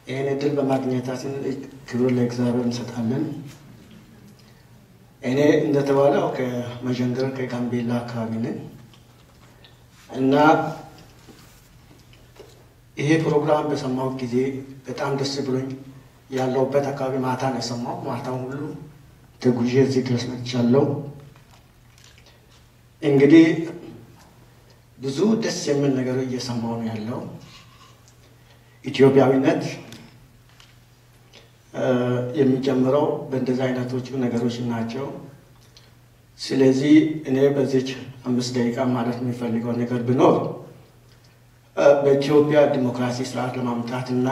ይህን እድል በማግኘታችን ክብር ለእግዚአብሔር እንሰጣለን። እኔ እንደተባለው ከመዠንገር ከጋምቤላ አካባቢ ነን እና ይሄ ፕሮግራም በሰማሁት ጊዜ በጣም ደስ ብሎኝ ያለሁበት አካባቢ ማታ ነው የሰማሁ። ማታውን ሁሉ ተጉዤ እዚህ ድረስ መጥቻለሁ። እንግዲህ ብዙ ደስ የሚል ነገር እየሰማሁ ነው ያለው። ኢትዮጵያዊነት የሚጀምረው በእንደዚህ አይነቶቹ ነገሮች ናቸው። ስለዚህ እኔ በዚች አምስት ደቂቃ ማለት የሚፈልገው ነገር ቢኖር በኢትዮጵያ ዲሞክራሲ ስርዓት ለማምጣት እና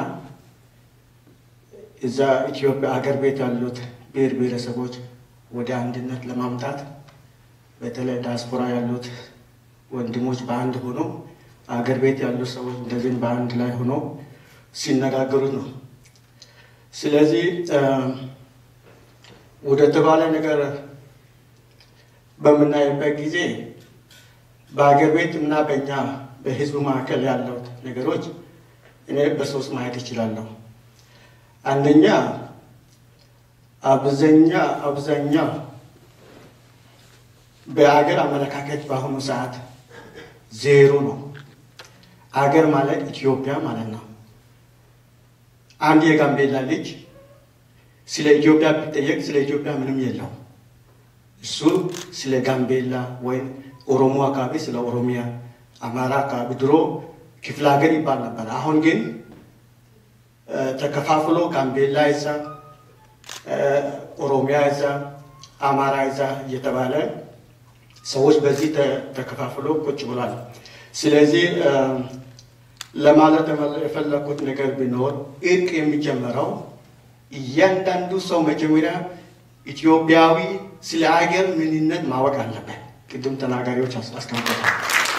እዛ ኢትዮጵያ አገር ቤት ያሉት ብሔር ብሔረሰቦች ወደ አንድነት ለማምጣት በተለይ ዲያስፖራ ያሉት ወንድሞች በአንድ ሆኖ አገር ቤት ያሉት ሰዎች እንደዚህም በአንድ ላይ ሆኖ ሲነጋገሩት ነው። ስለዚህ ወደ ተባለ ነገር በምናይበት ጊዜ በአገር ቤት እና በእኛ በህዝቡ መካከል ያለው ነገሮች እኔ በሶስት ማየት እችላለሁ። አንደኛ አብዛኛ አብዛኛ በአገር አመለካከት በአሁኑ ሰዓት ዜሮ ነው። አገር ማለት ኢትዮጵያ ማለት ነው። አንድ የጋምቤላ ልጅ ስለ ኢትዮጵያ ቢጠየቅ ስለ ኢትዮጵያ ምንም የለው። እሱ ስለ ጋምቤላ ወይም ኦሮሞ አካባቢ ስለ ኦሮሚያ፣ አማራ አካባቢ ድሮ ክፍለ ሀገር ይባል ነበር። አሁን ግን ተከፋፍሎ ጋምቤላ ይዛ፣ ኦሮሚያ ይዛ፣ አማራ ይዛ እየተባለ ሰዎች በዚህ ተከፋፍሎ ቁጭ ብሏል። ስለዚህ ለማለት የፈለኩት ነገር ቢኖር እርቅ የሚጀመረው እያንዳንዱ ሰው መጀመሪያ ኢትዮጵያዊ ስለ ሀገር ምንነት ማወቅ አለበት። ቅድም ተናጋሪዎች አስቀምጠታል።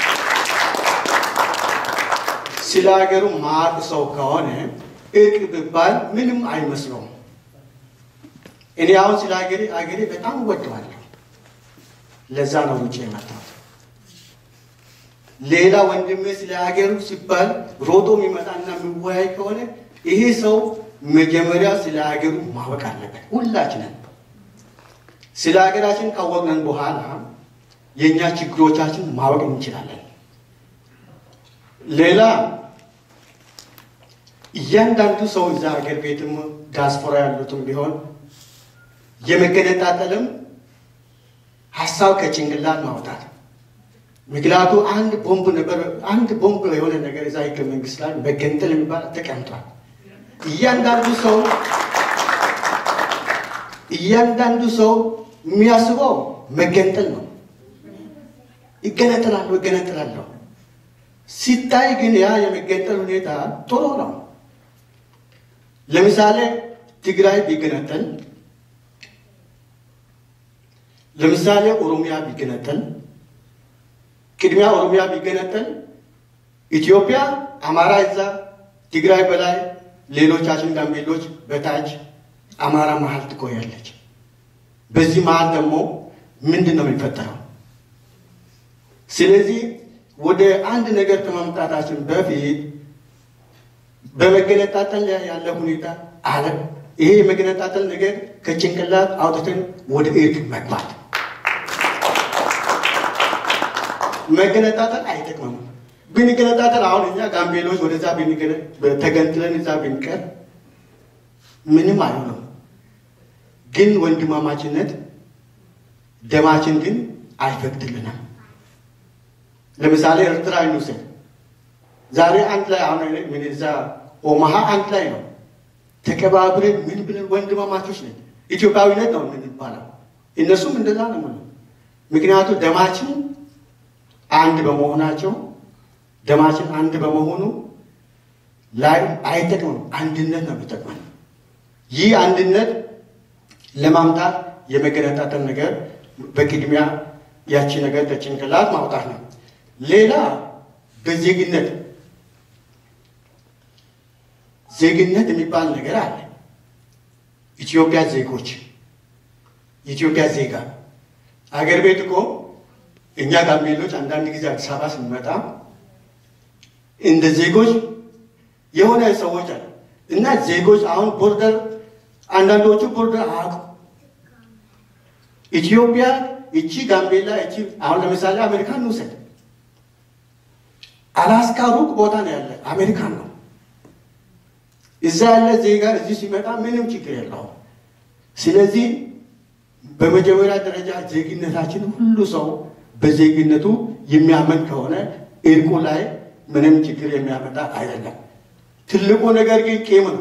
ስለ ሀገሩ ማቅ ሰው ከሆነ እርቅ ቢባል ምንም አይመስለውም። እኔ አሁን ስለ ሀገሬ ሀገሬ በጣም እወደዋለሁ። ለዛ ነው ውጭ የመጣሁት። ሌላ ወንድሜ ስለ ሀገሩ ሲባል ሮጦ የሚመጣና የሚወያይ ከሆነ ይሄ ሰው መጀመሪያ ስለ ሀገሩ ማወቅ አለበት። ሁላችንን ስለ ሀገራችን ካወቅነን በኋላ የእኛ ችግሮቻችን ማወቅ እንችላለን። ሌላ እያንዳንዱ ሰው እዛ ሀገር ቤትም ዲያስፖራ ያሉትም ቢሆን የመገነጣጠልም ሀሳብ ከጭንቅላት ማውጣት ምክንያቱ አንድ ቦምብ ነበር። አንድ ቦምብ የሆነ ነገር እዛ ህገ መንግስት ላይ መገንጠል የሚባል ተቀምጧል። እያንዳንዱ ሰው እያንዳንዱ ሰው የሚያስበው መገንጠል ነው። ይገነጠላለሁ ይገነጠላለሁ ሲታይ ግን ያ የመገንጠል ሁኔታ ጥሩ ነው። ለምሳሌ ትግራይ ቢገነጠል፣ ለምሳሌ ኦሮሚያ ቢገነጠል ቅድሚያ ኦሮሚያ ቢገነጠል ኢትዮጵያ አማራ እዛ ትግራይ በላይ ሌሎቻችን ጋምቤሎች በታች አማራ መሀል ትቆያለች። በዚህ መሀል ደግሞ ምንድን ነው የሚፈጠረው? ስለዚህ ወደ አንድ ነገር ከማምጣታችን በፊት በመገነጣጠል ያለ ሁኔታ አለ። ይሄ የመገነጣጠል ነገር ከጭንቅላት አውጥተን ወደ እርቅ መግባት መገነጣጠል አይጠቅምም። ብንገነጣጠል አሁን እኛ ጋምቤሎች ወደዛ ተገንጥለን እዛ ብንቀር ምንም አይሆንም። ግን ወንድማማችነት ደማችን ግን አይፈቅድልንም። ለምሳሌ ኤርትራ እንውሰድ። ዛሬ አንድ ላይ አሁን ምን እዛ ኦማሃ አንድ ላይ ነው ተቀባብረን ምን ብለን ወንድማማቾች ነን። ኢትዮጵያዊነት ነው የምንባለው። እነሱም እንደዛ ነው። ምክንያቱ ደማችን አንድ በመሆናቸው ደማችን አንድ በመሆኑ ላይ አይጠቅምም። አንድነት ነው የሚጠቅመን። ይህ አንድነት ለማምጣት የመገነጣጠል ነገር በቅድሚያ ያቺ ነገር ከጭንቅላት ማውጣት ነው። ሌላ በዜግነት ዜግነት የሚባል ነገር አለ። ኢትዮጵያ ዜጎች የኢትዮጵያ ዜጋ አገር ቤት እኮ እኛ ጋምቤሎች አንዳንድ ጊዜ አዲስ አበባ ስንመጣ እንደ ዜጎች የሆነ ሰዎች አለ እና ዜጎች አሁን ቦርደር አንዳንዶቹ ቦርደር አያውቁም። ኢትዮጵያ እቺ ጋምቤላ እቺ አሁን ለምሳሌ አሜሪካን እንውሰድ። አላስካ ሩቅ ቦታ ነው ያለ አሜሪካን ነው። እዛ ያለ ዜጋ እዚህ ሲመጣ ምንም ችግር የለውም። ስለዚህ በመጀመሪያ ደረጃ ዜግነታችን ሁሉ ሰው በዜግነቱ የሚያመን ከሆነ እርቁ ላይ ምንም ችግር የሚያመጣ አይደለም። ትልቁ ነገር ግን ቂም ነው።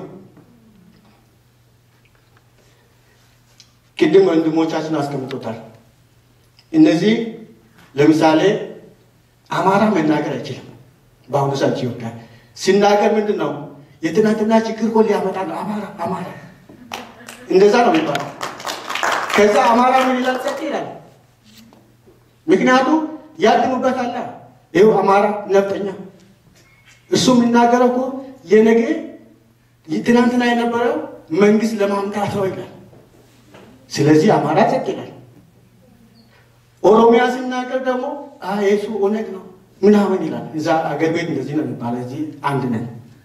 ቅድም ወንድሞቻችን አስቀምጦታል። እነዚህ ለምሳሌ አማራ መናገር አይችልም። በአሁኑ ሰዓት ኢትዮጵያ ሲናገር ምንድን ነው የትናንትና ችግር እኮ ሊያመጣ ነው አማራ አማራ እንደዛ ነው የሚባለው። ከዛ አማራ ምን ይላል? ጸጥ ይላል። ምክንያቱም ያድኑበታል። ይኸው አማራ ነፍጠኛ እሱ የሚናገረው እኮ የነገ ትናንትና የነበረው መንግስት ለማምጣት ነው ይላል። ስለዚህ አማራ ጸጥ ይላል። ኦሮሚያ ሲናገር ደግሞ የሱ ኦነግ ነው ምናምን ይላል። እዛ አገር ቤት እንደዚህ ነው የሚባለው፣ እዚህ አንድ ነን።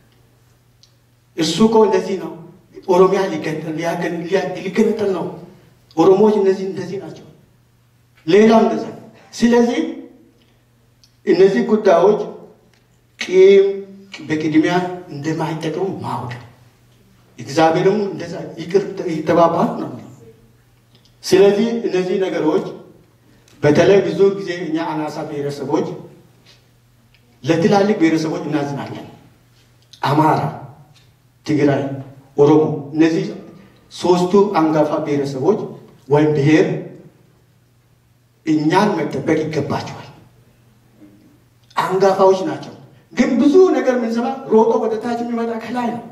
እሱ እኮ እንደዚህ ነው፣ ኦሮሚያ ሊገነጠል ነው፣ ኦሮሞዎች እነዚህ እንደዚህ ናቸው፣ ሌላም እንደዛ። ስለዚህ እነዚህ ጉዳዮች ቂም በቅድሚያ እንደማይጠቅሙ ማወቅ እግዚአብሔርም እንደዛ ይቅር ይተባባል ነው። ስለዚህ እነዚህ ነገሮች በተለይ ብዙ ጊዜ እኛ አናሳ ብሔረሰቦች ለትላልቅ ብሔረሰቦች እናዝናለን። አማራ፣ ትግራይ፣ ኦሮሞ እነዚህ ሶስቱ አንጋፋ ብሔረሰቦች ወይም ብሔር እኛን መጠበቅ ይገባቸዋል። አንጋፋዎች ናቸው። ግን ብዙ ነገር የምንሰማ ሮጦ ወደ ታች የሚመጣ ከላይ ነው።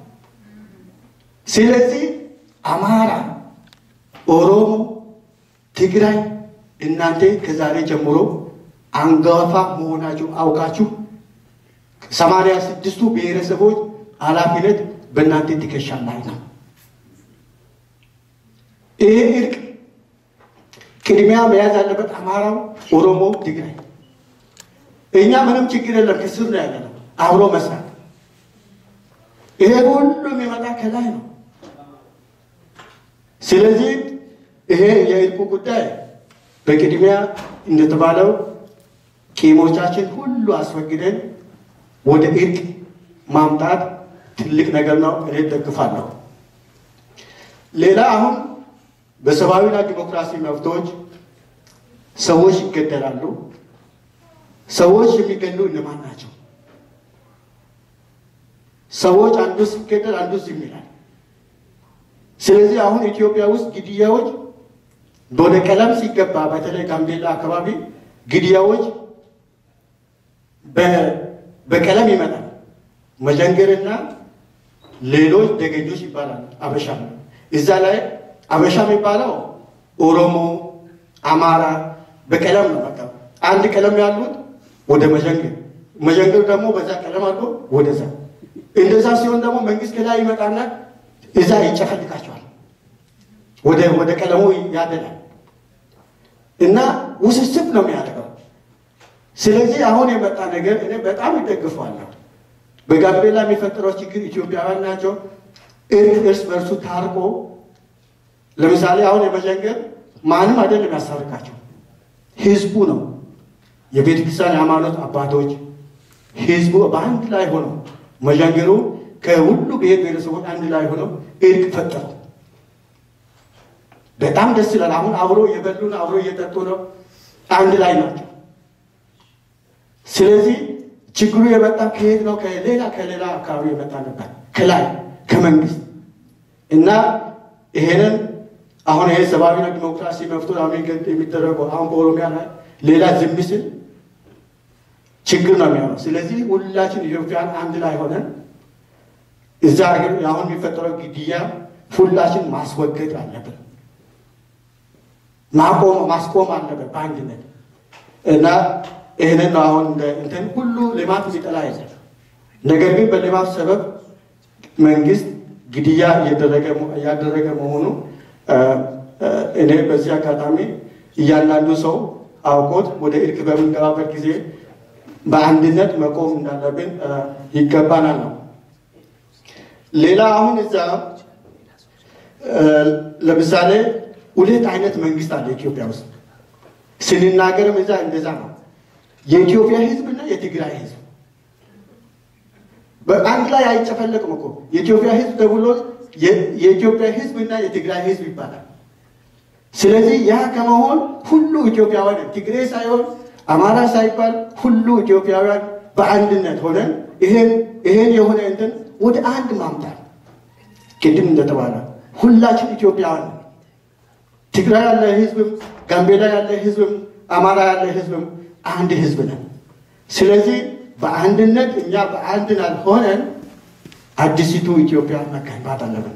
ስለዚህ አማራ፣ ኦሮሞ፣ ትግራይ እናንተ ከዛሬ ጀምሮ አንጋፋ መሆናችሁ አውቃችሁ ሰማንያ ስድስቱ ብሔረሰቦች ኃላፊነት በእናንተ ትከሻ ላይ ነው። ይሄ እርቅ ቅድሚያ መያዝ ያለበት አማራው፣ ኦሮሞ፣ ትግራይ። እኛ ምንም ችግር የለም ከስር ነው ያለ ነው አብሮ መስራት። ይሄ ሁሉ የሚመጣ ከላይ ነው። ስለዚህ ይሄ የእርቁ ጉዳይ በቅድሚያ እንደተባለው ቂሞቻችን ሁሉ አስወግደን ወደ እርቅ ማምጣት ትልቅ ነገር ነው። እኔ ደግፋለሁ። ሌላ አሁን በሰብአዊና ዲሞክራሲ መብቶች ሰዎች ይገደላሉ። ሰዎች የሚገሉ እነማን ናቸው? ሰዎች አንዱ ሲገደል አንዱ ዝም ይላል። ስለዚህ አሁን ኢትዮጵያ ውስጥ ግድያዎች ወደ ቀለም ሲገባ በተለይ ጋምቤላ አካባቢ ግድያዎች በቀለም ይመጣል። መጀንገርና ሌሎች ደገኞች ይባላል። አበሻ እዛ ላይ አበሻ የሚባለው ኦሮሞ፣ አማራ በቀለም ነው። በቃ አንድ ቀለም ያሉት ወደ መጀንገር፣ መጀንገር ደግሞ በዛ ቀለም አሉ ወደዛ። እንደዛ ሲሆን ደግሞ መንግስት ከላይ ይመጣና እዛ ይጨፈልቃቸዋል፣ ወደ ወደ ቀለሙ ያደላል እና ውስብስብ ነው የሚያደርገው። ስለዚህ አሁን የመጣ ነገር እኔ በጣም ይደግፈዋለሁ። በጋምቤላ የሚፈጠረው ችግር ኢትዮጵያውያን ናቸው። እርስ በእርሱ ታርቆ ለምሳሌ አሁን የመጀንገር ማንም አይደለም ያስታርቃቸው፣ ህዝቡ ነው። የቤተ ክርስቲያን የሃይማኖት አባቶች ህዝቡ በአንድ ላይ ሆነው መጀንገሩ ከሁሉ ብሔር ብሔረሰቦች አንድ ላይ ሆነው እርቅ ፈጠሩ። በጣም ደስ ይላል። አሁን አብሮ እየበሉ ነው፣ አብሮ እየጠጡ ነው፣ አንድ ላይ ናቸው። ስለዚህ ችግሩ የመጣ ከየት ነው? ከሌላ ከሌላ አካባቢ የመጣ ነበር፣ ከላይ ከመንግስት እና ይሄንን አሁን ይሄ ሰብአዊና ዲሞክራሲ መብቶ የሚደረገው አሁን በኦሮሚያ ላይ ሌላ ዝም ሲል ችግር ነው የሚሆነው። ስለዚህ ሁላችን ኢትዮጵያን አንድ ላይ ሆነን እዛ ሀገር አሁን የሚፈጠረው ግድያ ሁላችን ማስወገድ አለብን፣ ማቆም ማስቆም አለብን በአንድነት እና ይህንን ነው አሁን እንትን ሁሉ ልማት የሚጠላ ይዘል ነገር ግን በልማት ሰበብ መንግስት ግድያ እያደረገ መሆኑ እኔ በዚህ አጋጣሚ እያንዳንዱ ሰው አውቆት ወደ እርቅ በምንገባበት ጊዜ በአንድነት መቆም እንዳለብን ይገባናል ነው። ሌላ አሁን እዛ ለምሳሌ ሁለት አይነት መንግስት አለ ኢትዮጵያ ውስጥ ስንናገርም እዛ እንደዛ ነው። የኢትዮጵያ ህዝብና የትግራይ ህዝብ በአንድ ላይ አይጨፈለቅም እኮ የኢትዮጵያ ህዝብ ተብሎ የኢትዮጵያ ህዝብና የትግራይ ህዝብ ይባላል። ስለዚህ ያ ከመሆን ሁሉ ኢትዮጵያውያን ትግሬ ሳይሆን አማራ ሳይባል ሁሉ ኢትዮጵያውያን በአንድነት ሆነን ይሄን ይሄን የሆነ እንትን ወደ አንድ ማምጣት ቅድም እንደተባለ ሁላችን ኢትዮጵያውያን ትግራይ ያለ ህዝብም ጋምቤላ ያለ ህዝብም አማራ ያለ ህዝብም አንድ ህዝብ ነን። ስለዚህ በአንድነት እኛ በአንድነት ሆነን አዲሲቱ ኢትዮጵያ መገንባት አለብን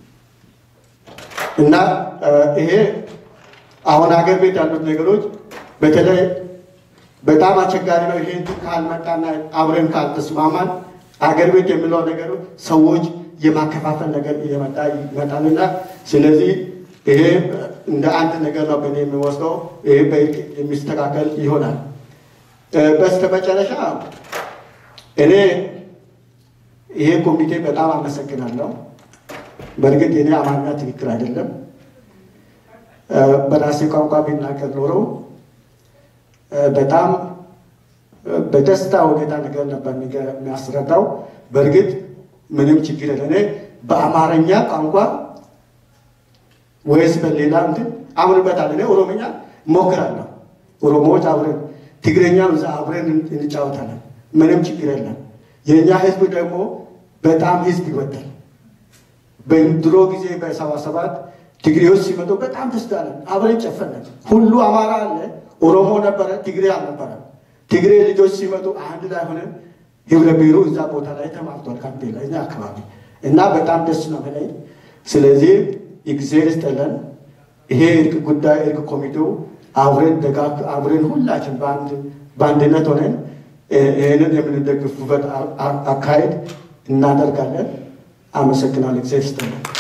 እና ይሄ አሁን ሀገር ቤት ያሉት ነገሮች በተለይ በጣም አስቸጋሪ ነው። ይሄ ካልመጣና አብረን ካልተስማማን አገር ቤት የሚለው ነገር ሰዎች የማከፋፈል ነገር እየመጣ ይመጣልና ስለዚህ ይሄ እንደ አንድ ነገር ነው በእኔ የሚወስደው። ይሄ በእርቅ የሚስተካከል ይሆናል። በስተመጨረሻ እኔ ይሄ ኮሚቴ በጣም አመሰግናለሁ። በእርግጥ የኔ አማርኛ ትክክል አይደለም። በራሴ ቋንቋ ቢናገር ኖሮ በጣም በደስታ ሁኔታ ነገር ነበር የሚያስረዳው። በእርግጥ ምንም ችግር የለ። እኔ በአማርኛ ቋንቋ ወይስ በሌላ እንትን አምንበታል። እኔ ኦሮምኛ እሞክራለሁ። ኦሮሞዎች አብረን ትግረኛ እዛ አብረን እንጫወታለን። ምንም ችግር የለም። የእኛ ህዝብ ደግሞ በጣም ህዝብ ይወዳል። በድሮ ጊዜ በሰባ ሰባት ትግሬዎች ሲመጡ በጣም ደስ አለን። አብረን ጨፈንን። ሁሉ አማራ አለ፣ ኦሮሞ ነበረ፣ ትግሬ አልነበረ። ትግሬ ልጆች ሲመጡ አንድ ላይ ሆነን ህብረ ብሔሩ እዛ ቦታ ላይ ተማርቷል። ካምፔላ እኛ አካባቢ እና በጣም ደስ ነው በላይ ስለዚህ እግዜር ይስጠለን። ይሄ እርቅ ጉዳይ እርቅ ኮሚቴው አብረን ደጋግ አብረን ሁላችን በአንድነት ሆነን ይህንን የምንደግፉበት አካሄድ እናደርጋለን። አመሰግናለሁ። እግዜር ይስጠለን።